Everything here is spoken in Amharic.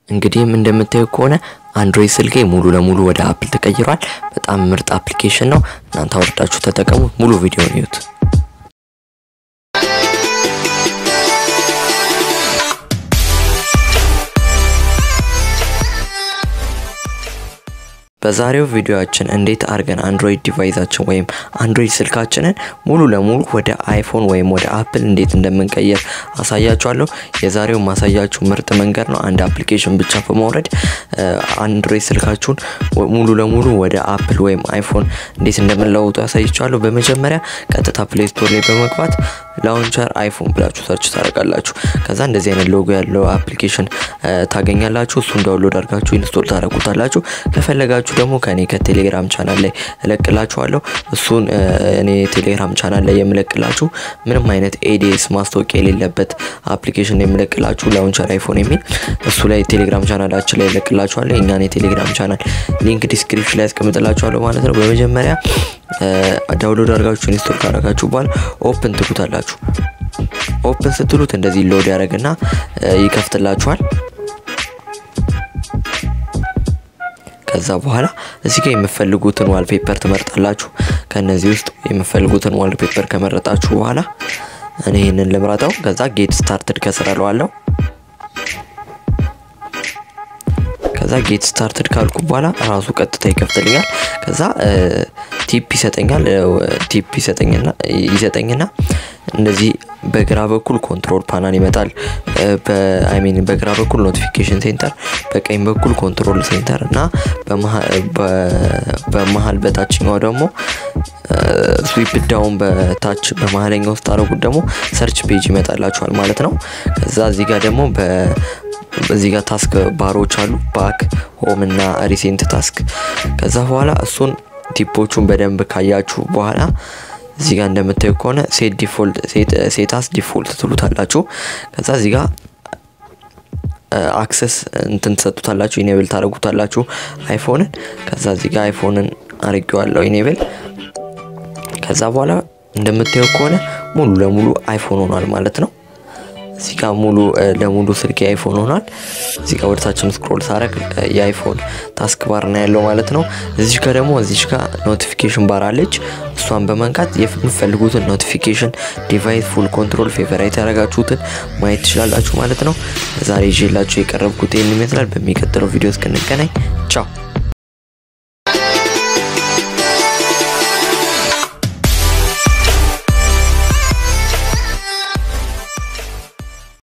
እንግዲህም እንደምታዩ ከሆነ አንድሮይድ ስልኬ ሙሉ ለሙሉ ወደ አፕል ተቀይሯል። በጣም ምርጥ አፕሊኬሽን ነው። እናንተ አወርዳችሁ ተጠቀሙ። ሙሉ ቪዲዮን እዩት። በዛሬው ቪዲዮአችን እንዴት አድርገን አንድሮይድ ዲቫይሳችን ወይም አንድሮይድ ስልካችንን ሙሉ ለሙሉ ወደ አይፎን ወይም ወደ አፕል እንዴት እንደምንቀይር አሳያችኋለሁ። የዛሬው ማሳያችሁ ምርጥ መንገድ ነው። አንድ አፕሊኬሽን ብቻ በማውረድ አንድሮይድ ስልካችሁን ሙሉ ለሙሉ ወደ አፕል ወይም አይፎን እንዴት እንደምንለውጡ ያሳይችኋለሁ። በመጀመሪያ ቀጥታ ፕሌይ ስቶር ላይ በመግባት ላውንቸር አይፎን ብላችሁ ሰርች ታደርጋላችሁ። ከዛ እንደዚህ አይነት ሎጎ ያለው አፕሊኬሽን ታገኛላችሁ። እሱን ዳውንሎድ አድርጋችሁ ኢንስቶል ታደርጉታላችሁ። ከፈለጋችሁ ደግሞ ከኔ ከቴሌግራም ቻናል ላይ እለቅላችኋለሁ። እሱን እኔ ቴሌግራም ቻናል ላይ የምለቅላችሁ ምንም አይነት ኤዲኤስ ማስታወቂያ የሌለበት አፕሊኬሽን የምለቅላችሁ ላውንቸር አይፎን የሚል እሱ ላይ ቴሌግራም ቻናላችን ላይ እለቅላችኋለሁ። የእኛን የቴሌግራም ቻናል ሊንክ ዲስክሪፕሽን ላይ ያስቀምጥላችኋለሁ ማለት ነው። በመጀመሪያ ዳውንሎድ አድርጋችሁ ኢንስቶል ካደረጋችሁ በኋላ ኦፕን ትሉታላችሁ። ኦፕን ስትሉት እንደዚህ ሎድ ያደርግና ይከፍትላችኋል። ከዛ በኋላ እዚህ ጋር የምፈልጉትን ዋልፔፐር ትመርጣላችሁ። ከነዚህ ውስጥ የምፈልጉትን ዋልፔፐር ከመረጣችሁ በኋላ እኔ ይህንን ልምረጠው። ከዛ ጌት ስታርትድ ከስር እለዋለሁ። ከዛ ጌት ስታርትድ ካልኩ በኋላ ራሱ ቀጥታ ይከፍትልኛል። ከዛ ቲፕ ይሰጠኛል። ቲፕ ይሰጠኝና ይሰጠኝና እንደዚህ በግራ በኩል ኮንትሮል ፓናል ይመጣል። በአይሚን በግራ በኩል ኖቲፊኬሽን ሴንተር፣ በቀኝ በኩል ኮንትሮል ሴንተር እና በመሀል በታችኛው ደግሞ ስዊፕ ዳውን በታች በመሀለኛው ውስጥ አረጉት ደግሞ ሰርች ፔጅ ይመጣላችኋል ማለት ነው። ከዛ እዚህ ጋር ደግሞ እዚህ ጋር ታስክ ባሮች አሉ፣ ባክ፣ ሆም እና ሪሴንት ታስክ። ከዛ በኋላ እሱን ቲፖቹን በደንብ ካያችሁ በኋላ እዚህ ጋር እንደምታዩ ከሆነ ሴት ዲፎልት ሴታስ ዲፎልት ትሉታላችሁ። ከዛ እዚህ ጋር አክሰስ እንትን ትሰጡታላችሁ፣ ኢኔብል ታደርጉታላችሁ አይፎንን። ከዛ እዚህ ጋር አይፎንን አርጌዋለሁ ኢኔብል። ከዛ በኋላ እንደምታዩ ከሆነ ሙሉ ለሙሉ አይፎን ሆኗል ማለት ነው። እዚህ ጋር ሙሉ ለሙሉ ስልክ የአይፎን ሆኗል። እዚህ ጋር ወደታችን ስክሮል ሳረግ የአይፎን ታስክ ባር ነው ያለው ማለት ነው። እዚህ ጋር ደግሞ እዚህ ጋር ኖቲፊኬሽን ባር አለች። እሷን በመንካት የምትፈልጉትን ኖቲፊኬሽን ዲቫይስ ፉል ኮንትሮል ፌቨራይት ያደረጋችሁትን ማየት ትችላላችሁ ማለት ነው። ዛሬ ይዤላችሁ የቀረብኩት ይህን ይመስላል። በሚቀጥለው ቪዲዮ እስክንገናኝ ቻው።